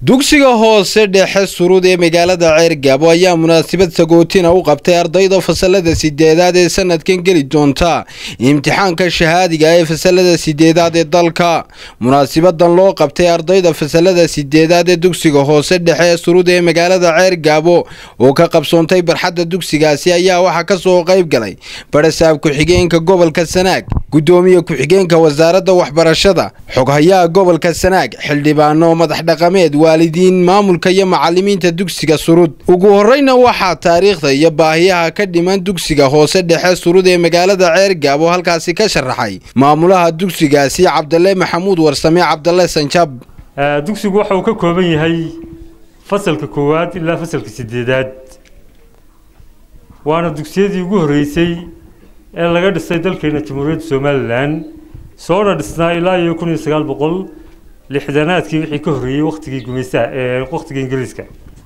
dugsiga hoose dhexe surud ee magaalada ceergaabo ayaa munaasabad sagootina u qabtay ardayda fasalada sideedaad ee sanadkan geli doonta imtixaanka shahaadiga ee fasalada sideedaad ee dalka munaasabadan loo qabtay ardayda fasalada sideedaad ee dugsiga hoose dhexe ee surud ee magaalada ceergaabo oo ka qabsoontay barxadda dugsigaasi ayaa waxaa kasoo qayb galay barasaab ku-xigeenka gobolka sanaag gudoomiye ku-xigeenka wasaaradda waxbarashada xoghayaha gobolka sanaag xildhibaano madax dhaqameed waalidiin maamulka iyo macalimiinta dugsiga surud ugu horeyna waxaa taariikhda iyo baahiyaha ka dhiman dugsiga hoose dhexe surud ee magaalada ceergaabo halkaasi ka sharaxay maamulaha dugsigaasi cabdale maxamuud warsame cabdale sanjab dugsigu waxa uu ka kooban yahay fasalka koowaad ilaa fasalka sideedaad waana dugsiyadii ugu horreysay ee laga dhisay dalkeena jamhuuriyadda somalilan soona dhisnaa ilaa iyo kun iyo sagaal boqol lixdanaadkii wixii ka horreeyey waktigii gumaystaha ee waktigii ingiriiska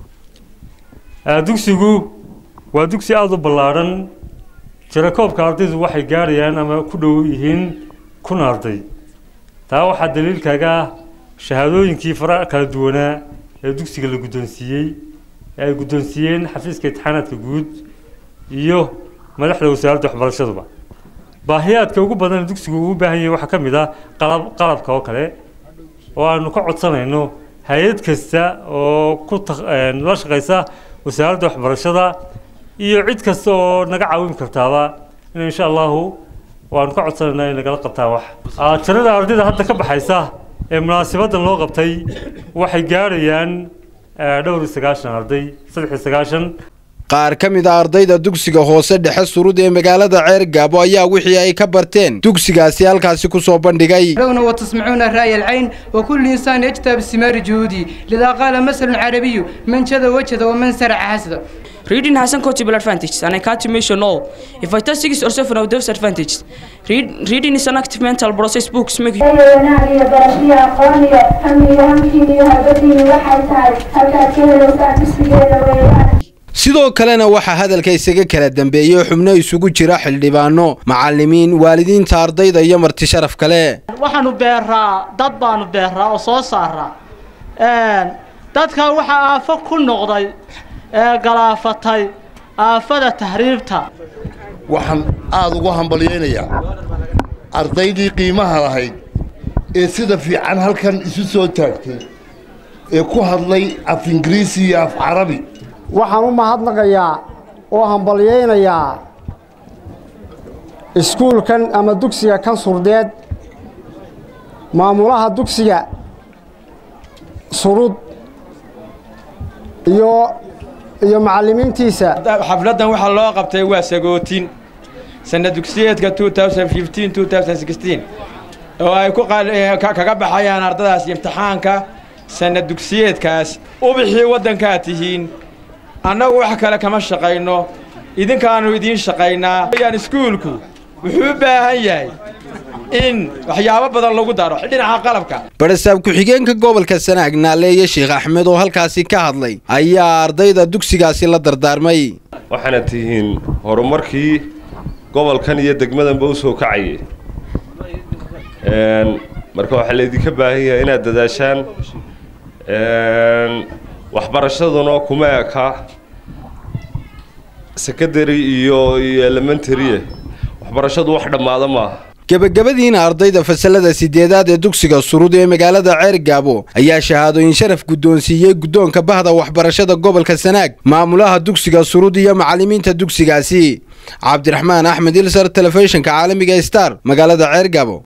dugsigu waa dugsi aada u ballaadhan jirakoobka ardaydu waxay gaarayaan ama ku dhow yihiin kun arday taa waxaa daliilkaaga ah shahaadooyinkii fara kala duwanaa ee dugsiga la guddoonsiiyey ee ay guddoonsiiyeen xafiiska imtixaanaadka guud iyo madaxda wasaaradda waxbarashaduba baahiyaadka ugu badan ee dugsigu uu u baahan yahay waxaa ka mid ah qalab qalabka oo kale oo aanu ka codsanayno hay-ad kasta oo ku la shaqaysa wasaaradda waxbarashada iyo cid kasta oo naga caawin kartaaba in insha allahu waanu ka codsanaynaa in nagala qabtaan wax tirada ardayda hadda ka baxaysa ee munaasabadan loo qabtay waxay gaarayaan dhowr iyo sagaashan arday saddex iyo sagaashan qaar ka mid a ardayda dugsiga hoose dhexe surud ee magaalada ceergaabo ayaa wixii ay ka barteen dugsigaasi halkaasi ku soo bandhigay وتسمعون رأي العين وكل إنسان يجتهد بثمار جهوده لذا قال مثل عربي من جد وجد ومن سرع حسد Reading has some quotable advantages, and I can't mention all. If I test six or seven of those advantages, read, reading is an active mental process. Books make you. wanaagga barashada aqooniga hamiga hankiiniyo habadiina waxay tahay halkaad ka helowsaa dugsigeeda weeyaan sidoo kalena waxaa hadalka isaga kala dambeeyey xubno isugu jira xildhibaano macalimiin waalidiinta ardayda iyo marti sharaf kale waxaanu beeraa dad baanu beeraa oo soo saaraa dadka waxaa aafo ku noqday ee galaafatay aafada tahriibta waxaan aada ugu hambalyaynayaa ardaydii qiimaha lahayd ee sida fiican halkan isu soo taagtay ee ku hadlay af ingiriisi iyo af carabi waxaan u mahadnaqayaa oo hambalyaynayaa iskuulkan ama dugsiga kan surdeed maamulaha dugsiga surud iyo iyo macallimiintiisa xafladdan waxaa loo qabtay waa sagootin sanna dugsiyeedka oo ay ku kaga baxayaan ardadaas imtixaanka sanna dugsiyeedkaas ubixii waddankaa tihiin annagu wax kale kama shaqayno idinkaanu idiin shaqaynaa yaan iskuulku wuxuu u baahan yahay in waxyaabo badan lagu daro dhinaca qalabka barasaab ku-xigeenka gobolka sanaag naaleeye sheekh axmed oo halkaasi ka hadlay ayaa ardayda dugsigaasi la dardaarmay waxaana tihiin horumarkii gobolkan iyo degmadanba u soo kacayay marka waxaa laydinka baahan yahay inaad dadaashaan waxbarashaduna kuma eka secondary iyo iyo elementary waxbarashadu wax dhammaada maaha gebagabadiina ardayda fasalada sideedaad ee dugsiga surud ee magaalada ceergaabo ayaa shahaadooyin sharaf guddoonsiiyey guddoonka bahda waxbarashada gobolka sanaag maamulaha dugsiga surud iyo macallimiinta dugsigaasi cabdiraxmaan axmed ilsar telefishinka caalamiga star magaalada ceergaabo